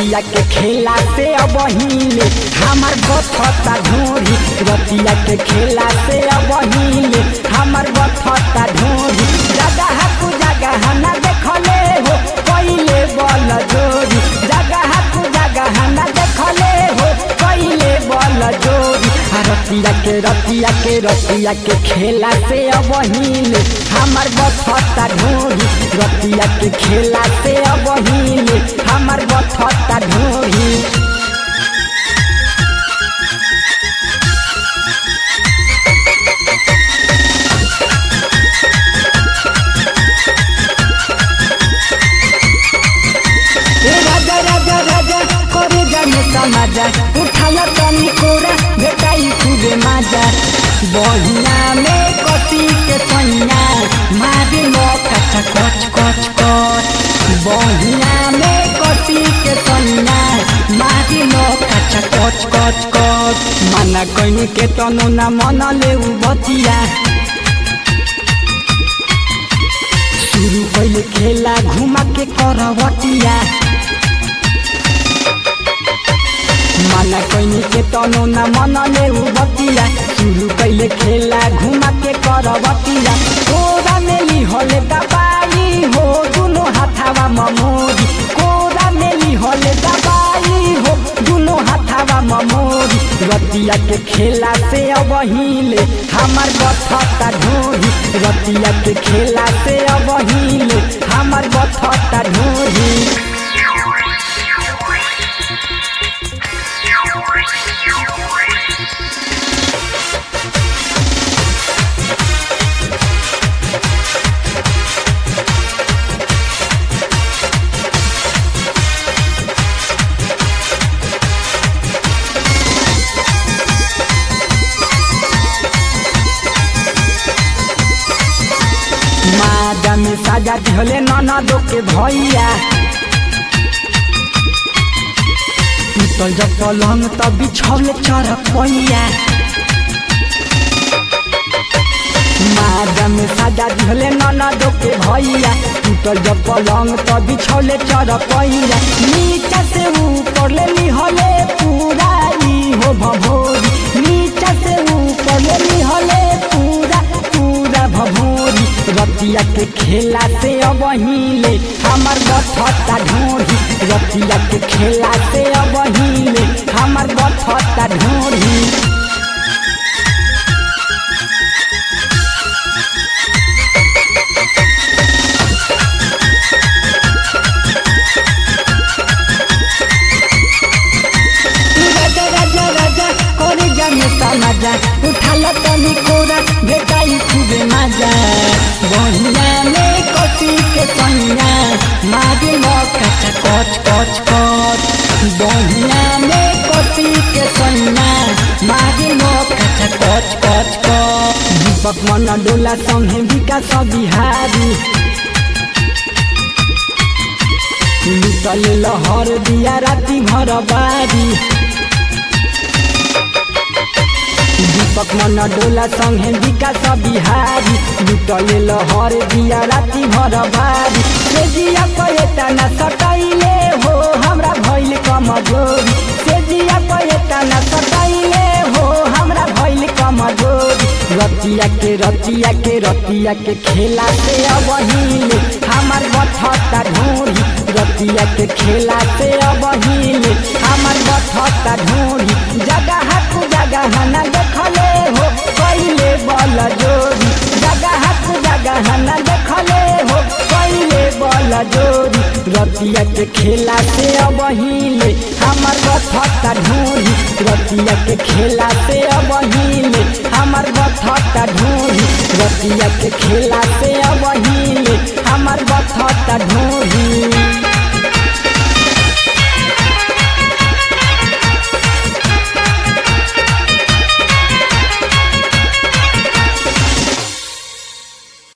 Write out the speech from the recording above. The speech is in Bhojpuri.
रतिया के खेला से अब हिले हमार बथता ढोरी रतिया के खेला से अब हिले हमार बथता ढोरी जगह कु जगह न देखले हो पहिले बल जोरी जगह कु जगह न देखले हो पहिले बल जोरी आ रतिया के रतिया के रतिया के खेला से अब हिले हमार बथता ढोरी रतिया के खेला से अब हिले हमार बथता ढोरी ए राजा राजा राजा करे जाने समाजा उठाया तनी कोरा भेटाई खूबे माजा बहिया में कसी के सैया मारे मौका कच कच कच बहिया में कसी के सैया मारे मौका कच कच कच माना कहीं के तनु ना मन ले बतिया शुरू पहले खेला घुमा के करवटिया माना कहीं के तनो न मन ले बतिया शुरू पहले खेला घुमा के करवटिया कोरा में ली होले दबाई हो दुनो हाथावा ममोरी कोरा में ली होले दबाई हो दुनो हाथावा ममोरी रतिया के खेला से अब हिले हमार बथता ढोरी रतिया के खेला से अब हिले हमार बथता ढोरी मादा में साजा दिहले ननदो के भैया टूटल जब पलंग तब बिछौले चरपैया मादा में साजा दिहले ननदो के भैया टूटल जब पलंग तब बिछौले चरपैया नीचा से ऊपर ले लिहले पूरा ई हो भभोरी नीचा से ऊपर ले लिहले पूरा पूरा भभोरी रतिया के खेला से अब हिले हमार बथता ढोरी रतिया के खेला से अब हिले हमार बथता ढोरी राजा राजा राजा करे जाने समाजा उठाला तनी कोरा भेटाई खूबे माजा बहिया में कसी के सैया मागे मौका कच कच कच बहिया में कसी के सैया मागे मौका कच कच कच दीपक मन डोला संगे विकास बिहारी लुटल लहर दिया राति भर बारी दीपक मन डोला संगे विकास बिहारी लुटल लहर दिया राति भर बारी सेजिया पयता न सटाइले हो हमरा भइल कमजोरी सेजिया पयता न सटाइले हो हमरा भइल कमजोरी रतिया के रतिया के रतिया के खेला से अब हिले हमार बथता ढोरी रतिया के खेला से अब हिले हमार बथता ढोरी जगह कु जगह न देखले हो पहिले बल जोरी जगह कु जगह न देखले हो पहिले बल जोरी रतिया के खेला से अब हिले हमार बथता ढोरी रतिया के खेला से अब हिले हमार बथता ढोरी रतिया के खेला से अब हिले हमार बथता ढोरी